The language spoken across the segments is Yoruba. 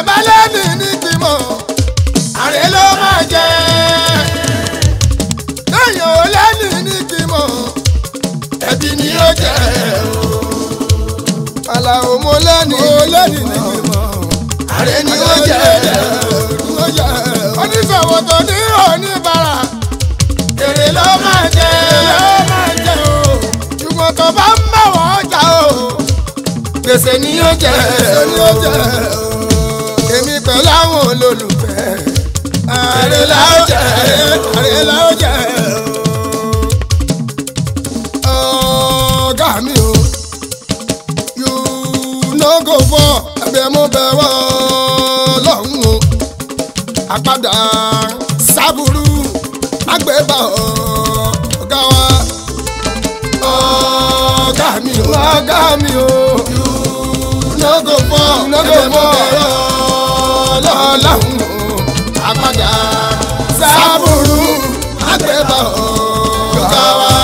bá lẹ́nu ní gbìmọ̀ àrẹ ló máa jẹ. téèyàn ò lẹ́nu ní gbìmọ̀ ẹbí ni ó jẹ o. Àlàó mo lẹ́nu mo lẹ́nu ní gbìmọ̀ àrẹ ni ó jẹ o. oníṣòwò tó ní oníbàárà èrè ló máa jẹ ló máa jẹ o. ṣùgbọ́n tó bá ń bá wọ́n jà o gbèsè ni yóò jẹ o. èmi pẹ̀lú àwọn olólùfẹ́ àrè la ó jẹ àrè la ó jẹ o. ọ̀gá mi o you no go for ẹ̀bẹ̀ mo bẹ̀ wọ́ lọ́hùn o. àpàdà sábúrú àgbẹ̀bà ọ̀gá wa ọ̀gá mi o ọ̀gá mi o no go for no go for lọ́lọ́hún àpàdà sábúrú àgbẹ̀bà ọ̀gá wa.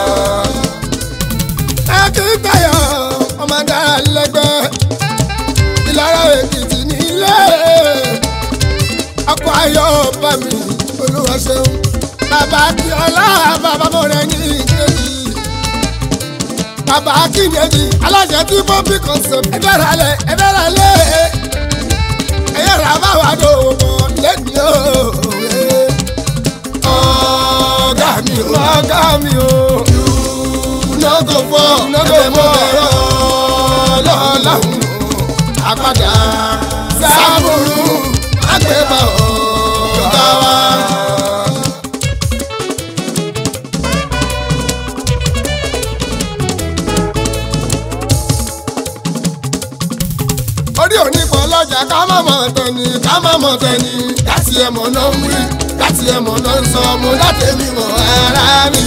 akíntayọ̀ ọmọ dára lẹ́gbẹ́ ìlara èkìtì nílé ọkọ̀ ayọ̀ bá mi olúwa ṣeun bàbá akíọ́lá bàbá mọ̀rẹ́ ní ìkejì bàbá akínyẹ̀jì aláṣẹ tí bọ́bí concept ẹgbẹ́ rà lẹ̀ ẹgbẹ́ rà lẹ̀ ẹ̀yẹ́ rà bá wà dò mọ́ lẹ́ni o. ọ̀gá mi o ọ̀gá mi o lọ́gọ̀ fọ́ lọ́gọ̀ fọ́ ẹ̀rọ lọ́láhùn àpàdà sábúrú àgbẹ̀bọ̀ ọ̀gá wa. orí òní pọ̀ lọ́jà ká má mọ̀ tẹ̀ni ká má mọ̀ tẹ̀ni láti ẹ̀mọ̀ náà ń wí láti ẹ̀mọ̀ náà ń sọ mo láti mi mọ̀ ara mi.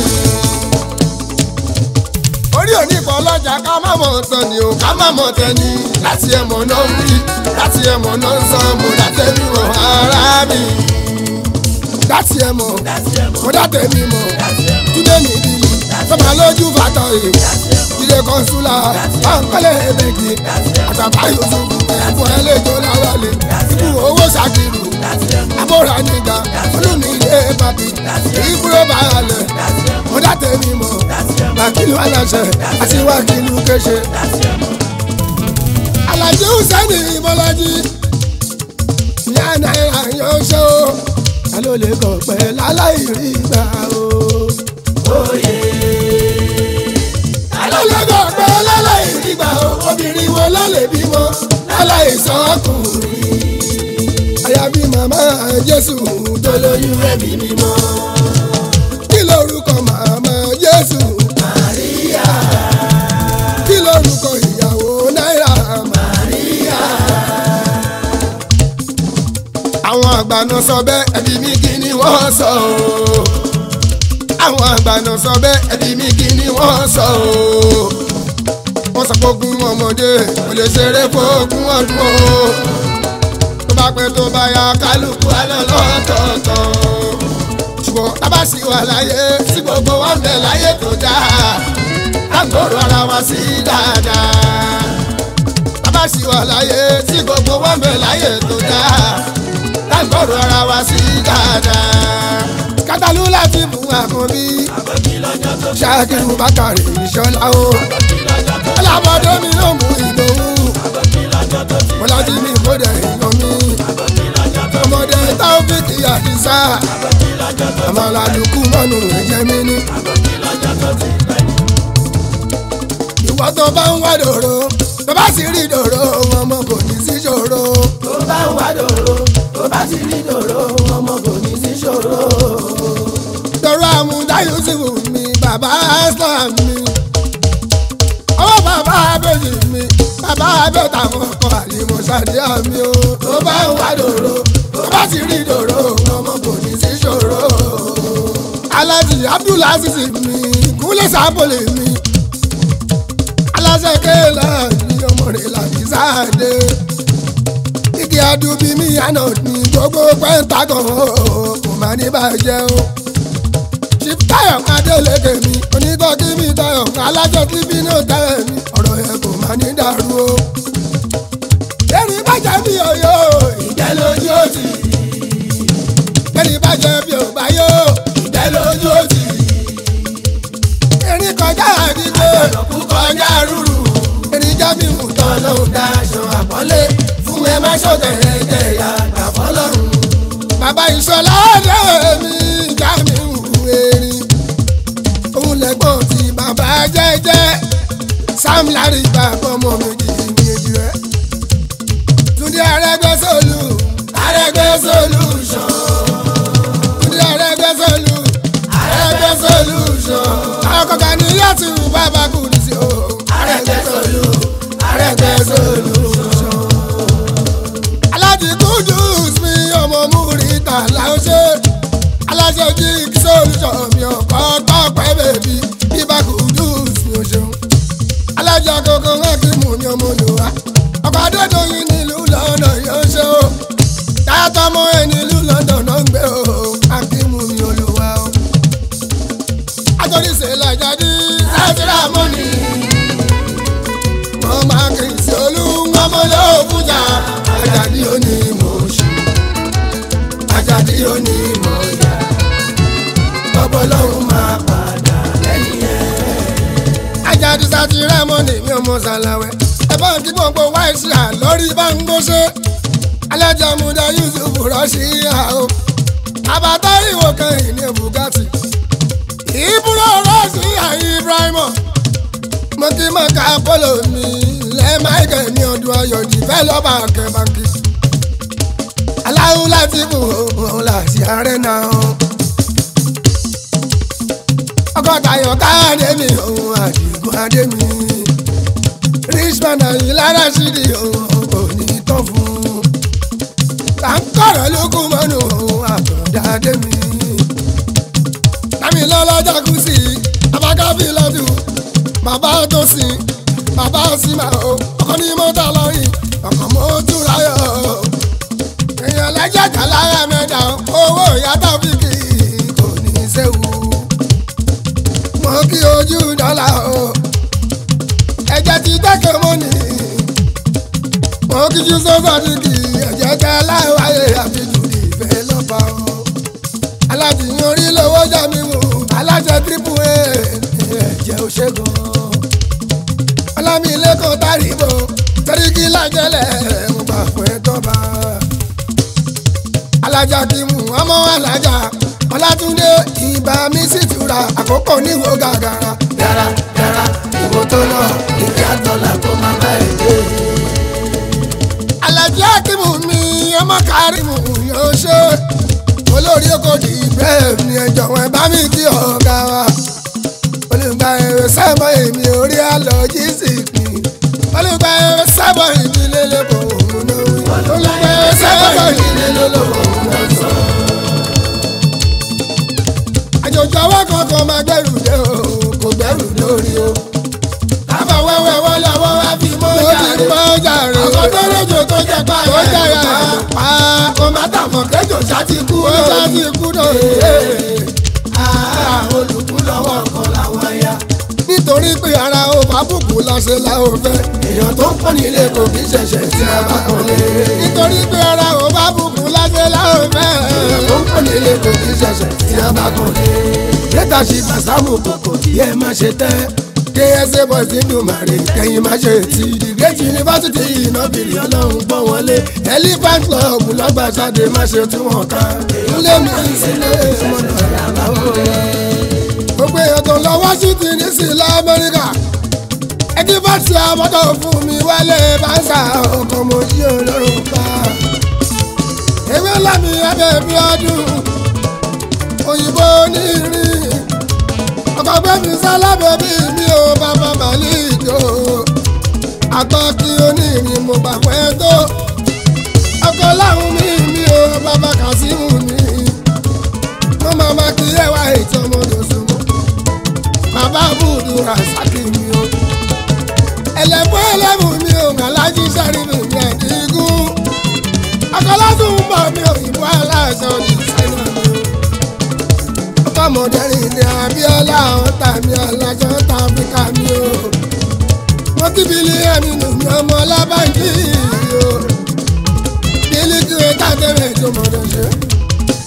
orí òní pọ̀ lọ́jà ká má mọ̀ tẹ̀ni o ká má mọ̀ tẹ̀ni láti ẹ̀mọ̀ náà ń wí láti ẹ̀mọ̀ náà ń sọ mo láti mi mọ̀ ara mi. láti ẹ̀mọ̀ mo láti mi mọ̀ túnde mi bí sọ́mà lójú bàtà rè ilé kọ́nsúlà báńkọ́lẹ̀ ẹ̀bẹ̀gì àtàbà yusufu ẹ̀fọ́ ẹlẹ́jọ́ láwálé ikú owó ṣàkìrù abóra nígbà olómi ilé bàbí ìbúrò bàálẹ̀ mọ́dá tẹ̀mí mọ́ wákìlú aláṣẹ àti wákìlú kéṣe. alájí hùsẹ́nì bọ́lájí ìyá náírà yóò ṣe o ta ló lè kọ̀ pẹ́ láláì rí gbà o. alọ́lọ́gọ́ pé láláì nígbà obìnrin wo ló lè bímọ láláì sọ́kùnrin. àyàbí màmá jésù tó lóyún ẹ̀mí mímọ́. kí lorúkọ màmá jésù. màríà. kí lorúkọ ìyàwó náírà. màríà. àwọn àgbàna sọ bẹ́ẹ̀ ẹbí mi kí ni wọ́n sọ o àwọn àgbàna sọ bẹ́ẹ̀ ẹbí mi kí ni wọ́n sọ o. wọ́n sọ pé ogún ọmọdé kò lè ṣeré fógún ọdún o. tó bá pẹ́ tó bá ya kálukú alẹ́ lọ́tọ̀ọ̀tọ̀. ṣùgbọ́n tábà sì wà láyé tí gbogbo wa ń bẹ láyé tó dáa. lágbóró ara wa sí dáadáa. tábà sì wà láyé tí gbogbo wa ń bẹ láyé tó dáa. lágbóró ara wa sí dáadáa kátàlú láti mú àkànbí. ṣáàkiri bákàrè ìṣọlá o. alábọ̀dé mi ló mú ìdòwú. bọ́lájí mi kódà èèyàn mi. ọmọdé táwọ́fíìkì àdìsá. àmàlàlùkù mọ́nù ẹ̀jẹ̀ mi ní. ìwọ tó bá ń wá dòrò tó bá sì rí dòrò ọmọ kò ní sí ṣòro. tó bá ń wá dòrò tó bá ti rí dòrò ọmọ kò ní sí ṣòro. dòrò àmúdá yusufu mi bàbá islam mi ọwọ́ bàbá abẹ́jì mi bàbá abẹ́ta ọkọ̀ àlìmọ̀ ṣàdíà mi o. tó bá ń wá dòrò tó bá sì rí dòrò ọmọ kò ní sí ṣòro. alájì abdulaziz mi kúnlẹ̀ sábòlè mi aláṣẹ kéèlà ní ọmọ rẹ̀ làbí sáàdé igi adubi mi àná ní gbogbo pẹ́ńtàgàn kò má ní bàjẹ́ o chief tayo adélèké mi onítọ́kí mi tayo alájọ tí bínú tayo mi ọ̀rọ̀ yẹn kò má ní dàrú o. erin bàjẹ́ mi ọ̀yọ́ jẹ bí ò bá yó. ìgbẹ́ lójú òtì erin kọjá àdìgbò. ọ̀nàkú kọjá rúrù erin jábí wù tán tọ́lọ́hún dáṣọ àpọ́nlé fún ẹ má ṣọ̀tẹ̀ ẹ̀jẹ̀ ìyá àfọlọ́run. bàbá ìṣọlá ọ̀dọ́ mi jábí wù erin. òun lẹ́gbọ́n tí bàbá jẹ́jẹ́. sam larry bàbá ọmọ méjì méjì rẹ̀. túndé arẹ́gbẹ́sọ̀lù. Arẹ́gbẹ́ solution túndé arẹ́gbẹ́sọ̀lù. Arẹ́gbẹ́ solution àwọn kọ̀ọ̀kan ní yàtú bàbá kù ní sí o. Arẹ́gbẹ́ solu Arẹ́gbẹ́ solution. alájí kudus mi ọmọ múrítà láwùjọ alájọ jí solution mi ọkọ tọpẹ bèbí bíbá kudus mi ò ṣeun alájọ kókó wọn kì í mú mi ọmọ olùwà ọkọ adédọyìn nílùú london yóò ṣe o tààtọmọ ẹ nílùú london náà ń gbé o akímù mi olùwà o àtọ́níṣe làjáde sátírà mọ́ni wọ́n máa kì í sí olúwọ́mọ́ lóòbújà àjàdí òní mọ̀ ṣe àjàdí òní mọ̀ yá Bọ́bọ́ lọ́hún máa padà lẹ́yìn ẹ̀. àjàdí sátírà mọ́ni mi ò mọ̀ sàlàwẹ̀ ẹ bá ń kí gbogbo wáìsì à lórí bá ń gbóṣe alájà múdà yusuf rọ́ṣì yá o àbátá ìwò kan ìní bugatti ìbúrò rọ́ṣì yá ibrahima mo kí mọ̀ ká polo mi lẹ́ michael ní ọdún ayọ̀ jìfẹ́ lọ́ba kẹbàkì aláwo láti kù òun láti ààrẹ náà ọgọ́ta ayọ̀ káàdé mi òun àdìgún adé mi richmond àyìn lára ṣídì òun kò ní tán fún un kàńkọ̀rọ̀ lókun mọ́nù òun àtọ̀dá adé mi lámì lọ́lọ́jà kù sí abákábí lọ́dún bàbá tó sìn bàbá sìmà o ọkọ ní mọ́tà lọ́yìn ọkọ̀ mọ́tò ráyọ̀ èèyàn lẹ́jẹ̀ kàlára mẹ́ta owó ìyàtọ̀ fìkì kò ní í séwu mo kí ojú dọ́là o ẹ̀jẹ̀ ti dẹ́kẹ̀ mọ́nì mo kí jú sọ́sọ́ dìgì ẹ̀jẹ̀ tẹ láwáyé àfijù ìfẹ́ lọ́ba o alájìyàn orí lówó jà mí wò alájẹ tírípù ẹ̀ ẹ̀jẹ̀ ò ṣe gan ọlámilẹ́kọ̀ọ́ tàríbò sẹ́ríkì lájẹ́lẹ̀ mo gbà fún ẹ tọ́ba alájà kí mú ọmọ alájà ọlátúndé ìbá mi sì tura àkókò níwò gàgàrà Dára dára ìwò tó lọ ìjà dọ́là kó má bá ẹ̀ dé. alájà kí mú mi ọmọ kárìmù yóò ṣe olórí oko di ibrahim ní ẹjọ́ wọn bá mi kí ọ̀gá wa olùgbà ẹ̀rọ sábà èmi orí àlọ́ jísìkì olùgbà ẹ̀rọ sábà ìdílé lẹ́kọ̀ọ́ òun náà wí. olùgbà ẹ̀rọ sábà ìdílé lẹ́kọ̀ọ́ òun náà sọ. àjòjò ọwọ́ kankan máa gbẹ́rù dé o kò gbẹ́rù lórí o. Kábà wẹ́wẹ́ wọ́n lọ́wọ́ wá fi mọ́ ó ti jàre. pọ́ jàre. Àwọn tó rẹ̀jò tó jẹ pa ó jàre àlọ́ pa. Kò má tàmọ̀ kẹjọ ṣá ti kú ó ṣá ti kú náà. Ah, olùkú lọ́wọ́ kan làwọn ya. nítorí pé ara ó bá bùkún láṣẹ la ó fẹ́. Èèyàn tó ń pọ́n nílé kò kí ṣẹ̀ṣẹ̀ tí a bá kàn lé. nítorí pé ara ó bá bùkún láṣẹ la ó fẹ́. Èèyàn tó ń pọ́n nílé kò kí ṣẹ̀ṣẹ̀ tí a bá kàn lé. Lẹ́tà ṣì bàṣámù kòkò kí ẹ má ṣe tẹ́. ksa boys nínú màrí kẹyìn má ṣe ti di Gẹ́tì yunifásitì ìnábìrì ọlọ́run gbọ́ wọlé. elephant club lọ́gbàjáde má ṣe tí wọ́n ká. ilé mi sílé mọ́nà gbogbo èèyàn tó lọ washington ní sí ilẹ̀ amẹ́ríkà ẹni bá ti àmọ́tò fún mi wálé báńsà ọkọ̀ mo yí olórùn pa. ewé lámì abẹ́ bí ọdún òyìnbó onírin ọkọ̀ gbẹ́mí sálábẹ́ bí mi ò bàbá màlík o àtọ́kí onírin mo gbà pẹ́ tó ọkọ̀ láhùn mi mi ò bàbá kàsímù mi mo máa ma kí ẹwà ètò ọmọdé súnmọ́ bàbá bùdù rasaki mi o ẹlẹ́fọ́ ẹlẹ́mù mi ò gàlájì sẹ́rí mi mi ẹ̀dínkùn akọ́lásùn ń bọ̀ mi òyìnbó aláṣọ ní sáínà mi o ọkọ̀mọdẹ́rìn ní abíọ́lá ọ̀tá mi aláṣọ tá áfíríkà mi o mo kí bílíọ̀nù nù mí ọmọ ọlábàjì o bílíkì ẹ̀ka tẹ̀lé tó mọ̀dọ̀ ṣe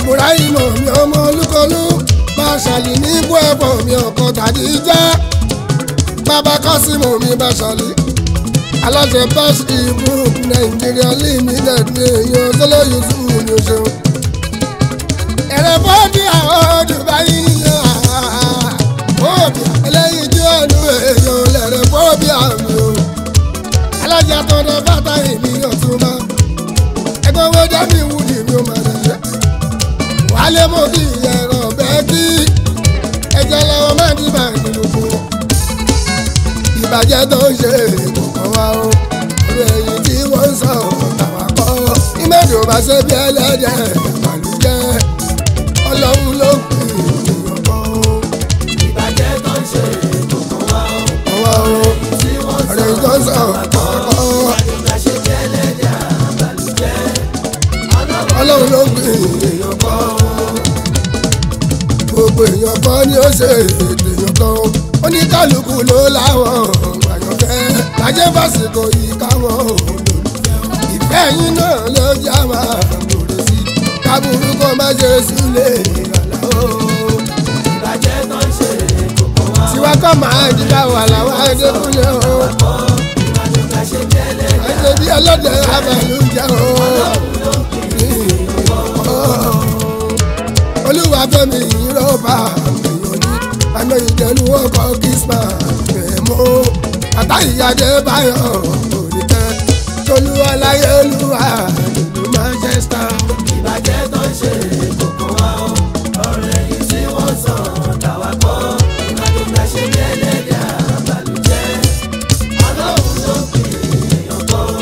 ibrahim mi ọmọ olúkọlù bàṣàlì ní ibú ẹ̀fọ́ mi ọkọ̀ tàbí jẹ́ bàbá kọ́símù mi bàṣàlì aláṣẹ bẹ́ẹ̀sì group nàìjíríà limited ní èèyàn sọlọ yusuf ní o ṣeun. ẹ̀rẹ̀ bọ́ọ̀dì àwọn dubai yíyan bọ́ọ̀dì eléyìí tí ó nu èèyàn lẹ̀rẹ̀ bọ́ọ̀dì àmì o. alájà tọ́dọ̀ bàtà ìmí ọ̀túnba ẹgbẹ́ owó dẹ́mi wúdi mi ò máa dẹ̀ wálé mo kí ẹ̀rọ bẹ́ẹ̀ kí ẹ̀jẹ̀ lọ́wọ́ máa ní bàá nínú fún wọn ìbàjẹ́ tó ń ṣe kò kàn wá o orí ẹyin tí wọ́n ń sọ tàwa kọ́ ìmọ̀dé ò bá ṣe bí ẹlẹ́dẹ̀ àlùjẹ́ ọlọ́run ló pè é èèyàn kọ́ o. ìbàjẹ́ tó ń ṣe kò kàn wá o. kàn wá o tí wọ́n ọ̀rẹ́ yìí tó ń sọ tàwa kọ́ àjọgbá ṣe jẹ́ ẹlẹ́dẹ̀ àbàlùjẹ́. ọlọ́run ló pè é èèyàn kọ́ o. gbogbo èèyàn kọ́ ni ó ṣe ètò èèyàn kan o. oníkálukú ló láwọn àyànfẹ́ bàjẹ́ fásitì yìí káwọn olólùfẹ́ ìfẹ́ yín náà ló já máa gbòòrò sí kábùrú kó má ṣe sílẹ̀ ìrànlá o. ìbàjẹ́ tó ń ṣe kò kàn wá o. tiwa kọ́ máa dìgbà wà láwọn adékúnlé o. àjọgbá ṣe jẹ́ ẹlẹ́dẹ̀ ẹ̀jẹ̀ bí ọlọ́dẹ abàlújẹ́ o. olúwa fẹ́mi ìrọ́bà èèyàn ní àmì ìjẹ̀lú ọkọ̀ kìsmà kẹ̀mọ́ àtàyíyáde báyọ̀ òrìkẹ́ tolú ọláyélúwà nílùú manchester. ìbàjẹ́ tó ń ṣe kò kàn wá o. ọ̀rẹ́ yìí tí wọ́n sọ tàwa kọ́ àjọgbá ṣe jẹ́ ẹlẹ́dẹ̀ àbàlùjẹ́. ọlọ́run ló pè èèyàn kọ́ o.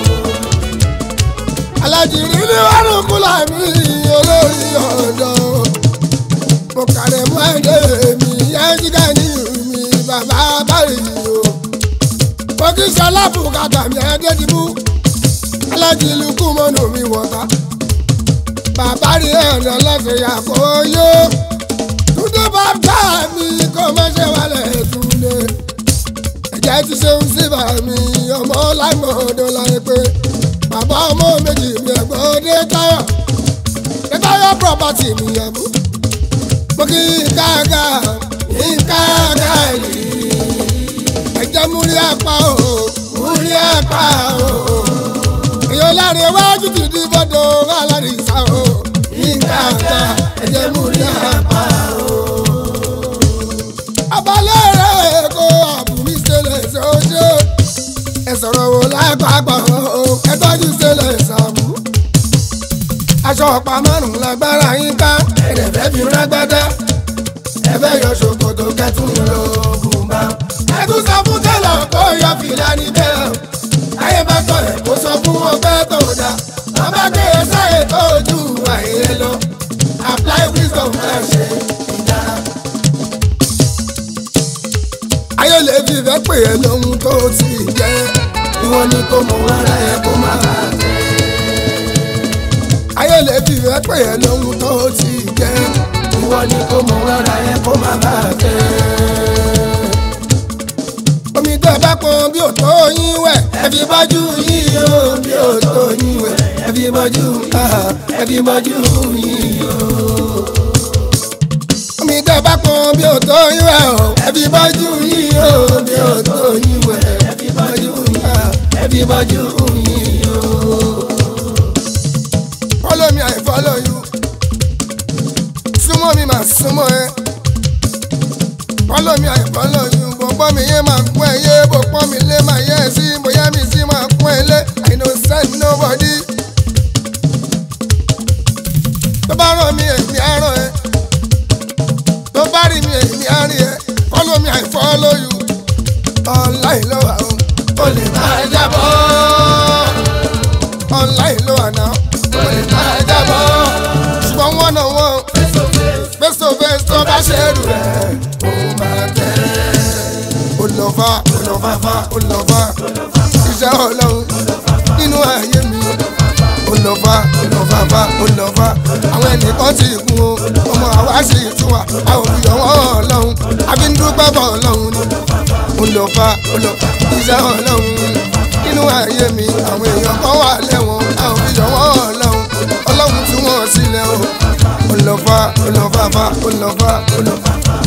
alájìrí ní wàrùn kúlà mi olórí ọ̀dọ́ mo kàrẹ̀ mọ́ ẹ̀dẹ́ mi yájíká ní mi bàbá báyìí o mo kí sọlá bùkátà mi ẹ̀dẹ́ ti mú alájìlú kú mọ́nù mi wọ̀ta bàbá rí ẹ̀rọ lọ́sẹ̀ yàgò yó túndé bàbá mi kò má ṣe wálẹ̀ túndé ẹ̀jẹ̀ ti ṣeun sí bàmí ọmọ lágbọ̀ọ́dọ́ láyé pé bàbá ọmọ méjì mi ẹ̀gbọ́n dé táyọ̀ dé táyọ̀ property mi yẹn mú. mo kí káàká káàká yìí ẹ̀jẹ̀ múrí apá o múrí apá o èèyàn láre wájú ti di bọ́dọ̀ alárìsá o káàká ẹ̀jẹ̀ múrí apá o. abalẹ̀ rẹ̀ kó àbúrí ṣẹlẹ̀ ṣe ó ṣe ẹ sọ̀rọ̀ wo lápapọ̀ o ẹ tọ́jú sílẹ̀ ìsàmú. aṣọ ọ̀pá márùn-ún lágbára yín ká ẹ̀rẹ̀ fẹ́ fi rágbádá. ẹ fẹ́ yọ ṣòkòtò kẹtùn ló bùnbà. ẹ tún sọ fún tẹ́lọ̀ kó yọ fìlà níbẹ̀ o. ayé bá tọ̀ ẹ̀ kó sọ fún ọgbẹ́ tó dá. bàbá gbé e sáyé tó ojú àìyé lọ. apply wisdom ẹ ṣe ìdára. ayé lè fi fẹ́ pè é lóhun tó ti jẹ́ ìwọ ni kò mọ ara ẹ kó má bàa fẹ́. ayé lè fi fẹ́ pè é lóhun tó ti jẹ́ ìwọ ni kò mọ ara ẹ kó má bàa fẹ́. omi tó bá pọn bí ò tó yín wẹ̀ ẹ fi bọ́jú yín o bí ò tó yín wẹ̀ ẹ fi bọ́jú ẹ fi bọ́jú yín o omi tẹ́ bá pọn bí o tó yín wẹ̀ o. ẹ fi bọ́jú yín o bí o tó yín wẹ̀. ẹ fi bọ́jú yín ẹ fi bọ́jú yín o. follow me I follow you. súnmọ́ mi máa súnmọ́ ẹ. follow me I follow you. bọ̀pọ̀ mi yé máa kún ẹ yé bọ̀pọ̀ mi lé máa yẹ ẹ sí bóyá mi sí máa kún ẹ lé I no send nobody. tó bá rán mi èmi á rán ẹ tó bá rí mi èmi á rí ẹ follow me I follow you online ló wà o o lè máa jábọ́ online ló wà náà o lè máa jábọ́ ṣùgbọ́n wọ́n náà wọ́n face to face tó bá ṣe rù rẹ̀ ó máa tẹ̀ ó lọ fà ó lọ fà fà ó lọ fà iṣẹ́ ọlọ́run nínú ayé mi ó lọ fà ó lọ fà fà ó lọ fà àwọn ẹnìkan ti kú o ọmọ àwa sì tún wà a ò fi ọwọ́ ọlọ́run àbí ń dúpẹ́ bọ̀ ọlọ́run ni ó lọ fà ó lọ fà iṣẹ́ ọlọ́run nínú ayé mi àwọn èèyàn kan wà lẹ́wọ̀n a ò fi ọwọ́ ọlọ́run ọlọ́run tún wọ́n sílẹ̀ o ó lọ lọ fa ó lọ fa fa ó lọ fa ó lọ fa fa.